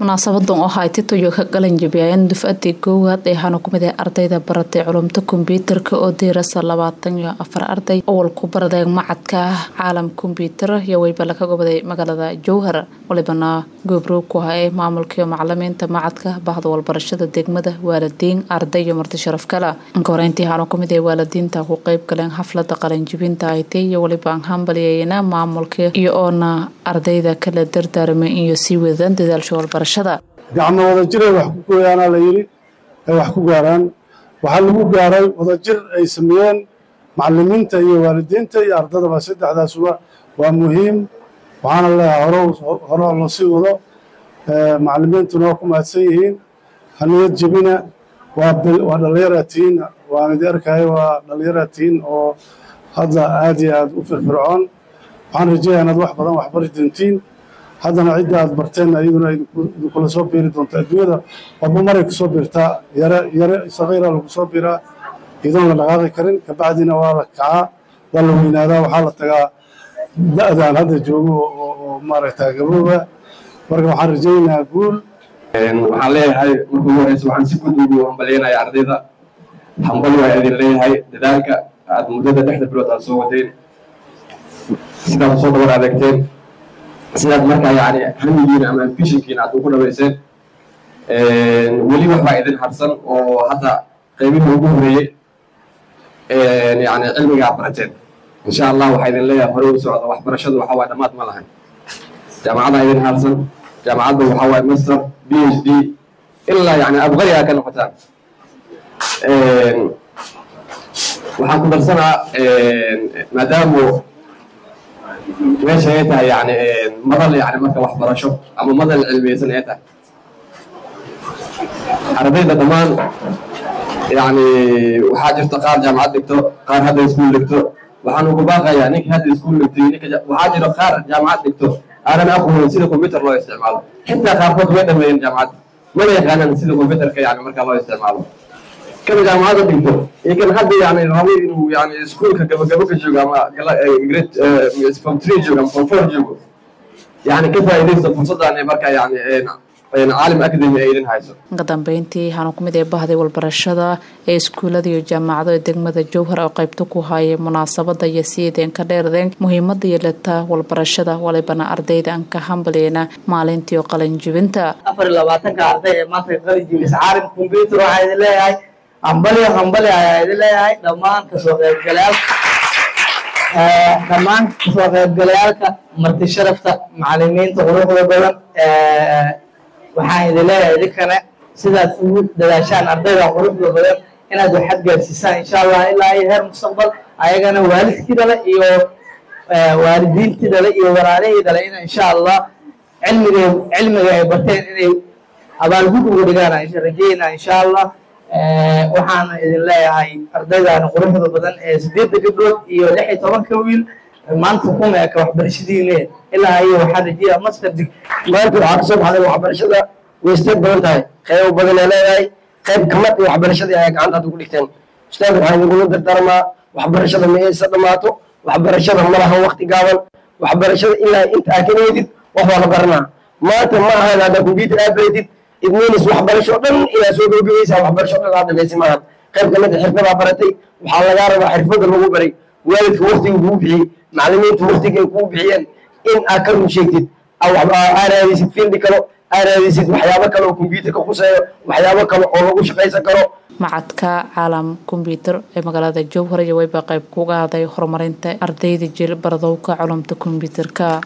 munaasabadan oo ahaa titoyo ka qalan jabiyayeen dufcadii koowaad ee waxaana kumid ah ardayda baratay culumta kombyuutarka oo diirasa labaatan iyo afar arday awal ku baradeen macadka ah caalam kombyuutar iyo weyba laga gobaday magaalada jowhar walibana goobrow ku ah ee maamulkaiyo macalimiinta macadka bahda walbarashada degmada waalidiin arday iyo marti sharaf kale inkahoreyntii waxaana kumid ah waalidiinta ku qeyb galeen xaflada qalanjibinta it iyo waliba hambaliyeyna maamulka iyo oona ardayda kala dardaarmay iyo sii wadaan dadaalsha walbarashada gacmo wadajir ay wax ku gooyaanaa la yidhi ay wax ku gaaraan waxaa lagu gaaray wadajir ay sameeyeen macalimiinta iyo waalidiinta iyo ardadaba saddexdaasuba waa muhiim waxaana leeyahay hore loo sii wado macalimiintuna waa ku mahadsan yihiin haniyad jebina waa dhallinyaraad tihiin waan idi arkaya waa dhallinyaraad tihiin oo hadda aad iyo aad u firfircoon waxaan rajeeyaa inaad wax badan waxbari doontiin haddana cidda aad barteen iyaduna idinkula soo biiri doonta adduunyada walba maray kusoo biirtaa yare yare sakiira lagu soo biiraa iyadoon la dhaqaaqi karin kabacdina waa la kacaa waa la weynaadaa waxaa la tagaa da'daan hadda joogo oo maaragta gabooba marka waxaan rajaynayaa guul waxaan leeyahay marka ugu horeysa waxaan si guud ugu hambalyeynaya ardayda hambali waa idin leeyahay dadaalka aad muddada dhexda bilood aad soo wadeen sidaad soo dhabar adeegteen sidaad markaa yani hamigiina ama ambitionkiina aad ugu dhabayseen weli waxbaa idin harsan oo hadda qaybihii ugu horeeyey yani cilmigaa barateen insha allah waxaa idin leeyahay hore u socda waxbarashadu waxa waay dhammaad ma lahayn jaamacaddaa idin harsan jaamacadda waxaa waay master b h d ilaa yani abqari aa ka noqotaan waxaan ku darsanaa maadaamu meesha ay tahay yani madal yani marka waxbarasho ama madal cilmiyeysan ay tahay ardayda dhammaan yani waxaa jirta qaar jaamacad dhigto qaar hadda iskuul dhigto waxaan ugu baaqayaa ninka hadda iskuul dhigtay ninka waxaa jiro qaar jaamacad dhigto aanan aqoonin sida combyuter loo isticmaalo xitaa qaarkood way dhameeyeen jaamacad mana yaqaanaan sida combyuterka yani marka loo isticmaalo kan jaamacadda dhigto iyo kan hadda yani rabo inuu yani iskuulka gabagabo ka joogo ama grade form three joogo ama form four joogo yani ka faa'iidaysta fursaddan marka yani caalim academy ay idin hayso ka dambeyntii waxaana kumid ee bahday walbarashada ee iskuullada iyo jaamacado ee degmada jowhar oo qaybta ku hayay munaasabada iyo siideen ka dheerdeen muhiimada yeelata walbarashada walibana ardayda aan ka hambaliyeyna maalintii oo qalinjibinta afar iyo labaatanka arday ee maanta qalinjibisa caalim combyuter waxaa idin leeyahay hambali hambali ayaa idin leeyahay dhammaan kasoo qaybgalayaal dhammaan kasoo qaybgalayaalka marti sharafta macalimiinta quruxda badan waxaan idin leeyahay idinkana sidaad ugu dadaashaan ardayda quruxda badan inaad waxaad gaarsiisaan insha allah ilaa iyo heer mustaqbal ayagana waalidkii dhale iyo waalidiintii dhale iyo walaalihii dhale in insha allah cilmiga cilmiga ay barteen inay abaalgud uga dhigaan rajeyna insha allah waxaana idin leeyahay ardaydan quruxda badan ee sideedda gabdhood iyo lix iyo tobanka wiil maanta kuma eka waxbarashadiine ilaa iyo waxaa rajeeya master dig maanta waxaa kasoo baxday waxbarashada way isteed badan tahay qaybo badan ee leedahay qayb kamid iyo waxbarashadii ayaa gacantaad ugu dhigteen ustaad waxaan idingula dardaarmaa waxbarashada ma aysa dhammaato waxbarashada ma lahan waqti gaaban waxbarashada ilaa inta aa ka eedid wax waa la baranaa maanta ma ahan haddaa combyuter aad baratid idminis waxbarasho dhan ilaa soo gabagabaysaa waxbarasho dhan aad dhamaysi maahan qayb kamid a xirfadaa baratay waxaa lagaa rabaa xirfada lagu baray waalidka waktiga kuu bixiyey macalimiinta waktiga ay kuu bixiyeen in aad ka run sheegtid aa raadisid fiildi kalo aa raadisid waxyaabo kale oo combyuterka khuseeyo waxyaabo kale oo lagu shaqaysan karo macadka caalam kombyuutar ee magaalada jowhar iyo weyba qayb kuga haday horumarinta ardayda jil baradowka culumta kombyuutarka